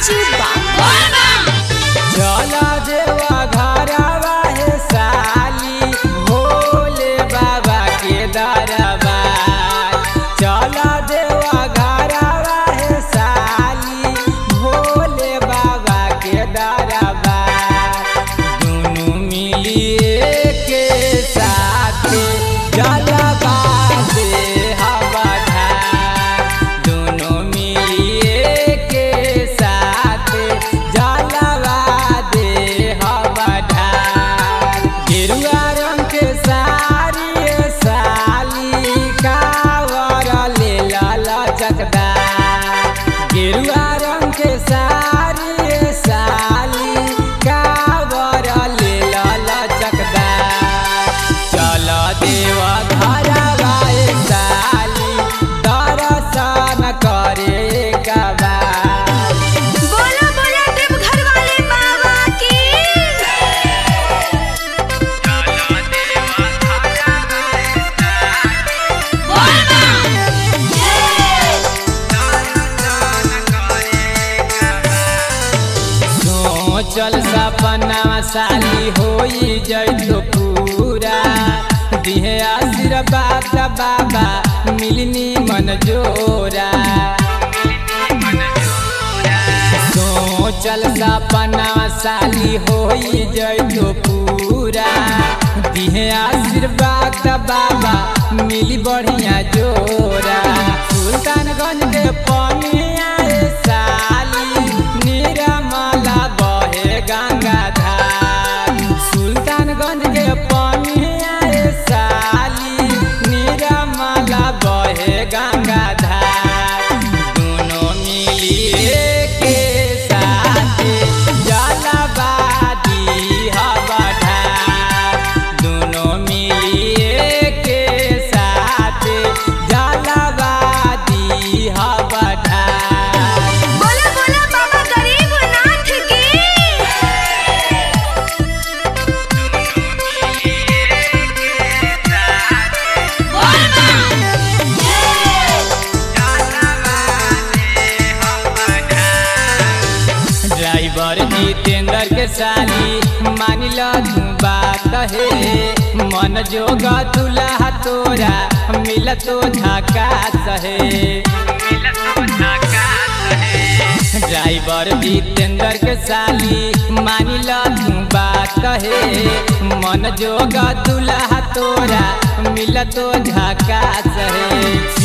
संजीव बाबू चला देवा घरवा हे साली भोले बाबा के दरबार चला देवा घरवा हे साली भोले बाबा के दरबार दुनू मिलिए के साथ जलवा दे हवा ढार दुनू मिलिए के साथ जलवा दे हवा ढार गेरुआ रंग के साड़ी साली कावर ले लाला चकदार गेरुआ रंग के साड़ी साली कावर ले लाला चकदार चल देवा घरवा ए साली दर्शन करे कबार बोला बोला देव घर वाले बाबा की सोचल सपना साली होई जइतो पूरा दिहे आशीर्वाद बाबा मिलनी मन जोरा सोचल सपना साली होई जइतो पूरा दिहे आशीर्वाद बाबा मिली बढ़िया जोरा सुल्तानगंज के पनिया रे साली निरमला बहे गंगा धार सुल्तानगंज के पनिया रे साली निरमला बहे गंगा धार दोनों मिलिए के साथ जलवादी हवा ढार दोनों मिलिए के साथ जलवादी हवा ढार बोला बोला बाबा गरीबनाथ की ड्राइवर जितेंद्र के साली मान लो तू बात है मन जोग दुल्हा तोरा मिल तो झकास है ड्राइवर जितेंद्र के साली मान लो तू बात है मन जोग दुल्हा तोरा मिल तो झकास है